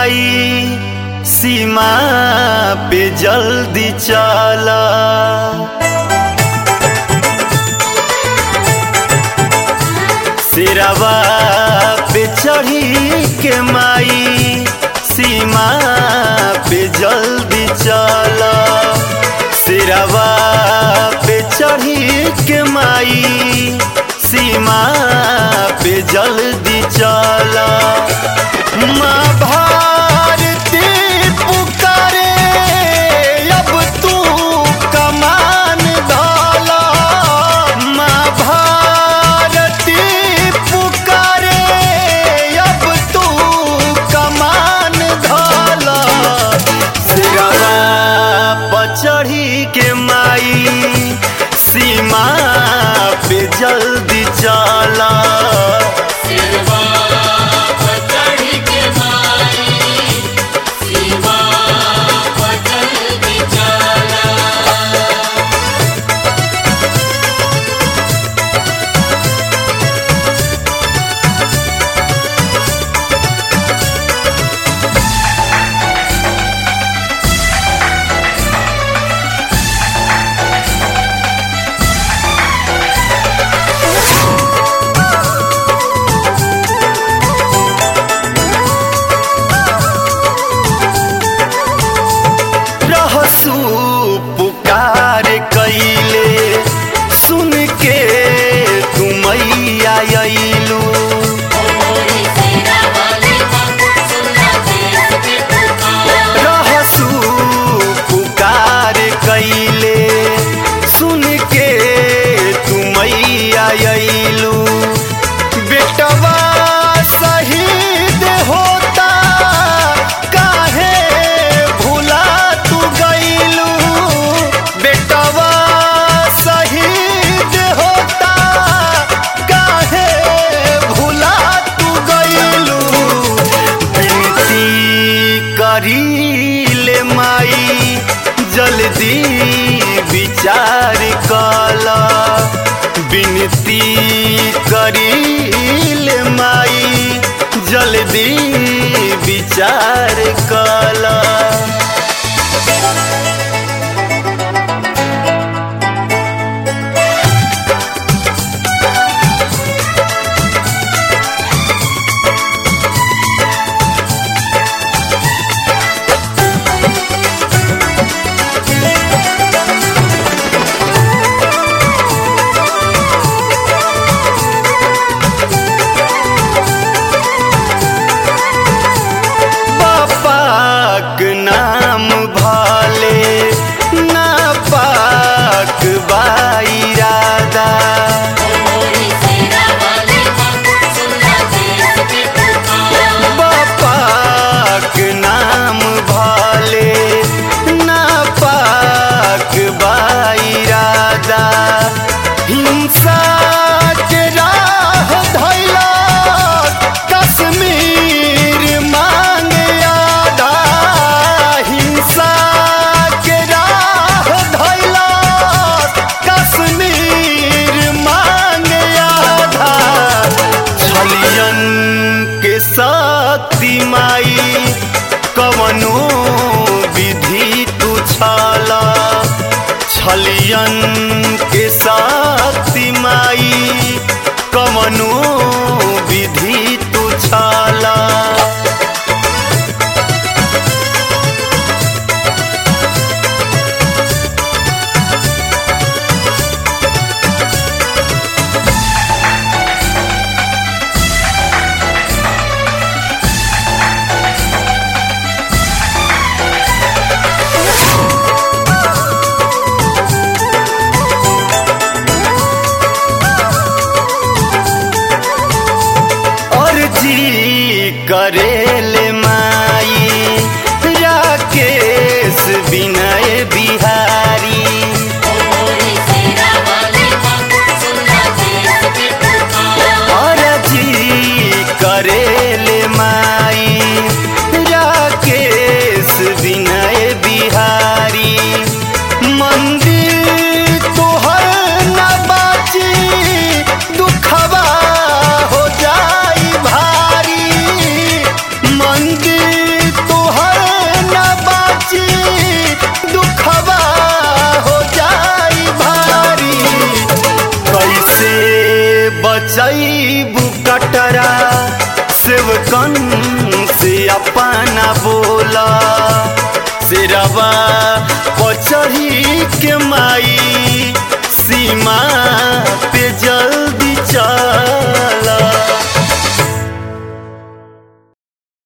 माई सीमा पे जल्दी चला सिरवा पे चढ़ी के माई सीमा पे जल्दी चला सिरवा पे चढ़ी के माई सीमा पे जल्दी चला माँ भारती पुकारे अब तू कमान धाला माँ भारती पुकारे अब तू कमान धाला सिरवा पर चढ़ी के माई सीमा पे जल्दी चला सिरवा पर चढ़ के माई सीमा पर जल्दी चला रहसू पुकार कैले सुन के तुमैया अइलू ओरे तेरा वाले सुनना देश के पुकार रहसू पुकार कैले सुन के तुमैया अइलू बेटवा शहीद होता काहे भुला तू गइलू बेटवा शहीद होता काहे भुला तू गइलू विनती करीले माई जल्दी विचार कला विनती करीले माई जल्दी विचार कला पाक नाम भाले ना पाक बाइरादा ओरे तेरा वाले सुनना देश के पुकार पाक नाम भाले ना पाक बाइरादा हिंसा के राह धैला कश्मीर मांगे आधा हिंसा के राह धैला कश्मीर मांगे आधा छलियन के शक्ति माई कवनो विधि तू छला छलियन के शक्ति माई कवनो विधि तू छला अर्जी करेले माई राकेश विनय बिहारी ओरे तेरा वाले सुनना देश के पुकार अर्जी करेले माई राकेश विनय बिहारी मंदिर तोहर न बाची दुखवा हो जाई भारी मंदिर बचैबू कटरा सेवकन से अपना बोला सिरवा पचही के माई सीमा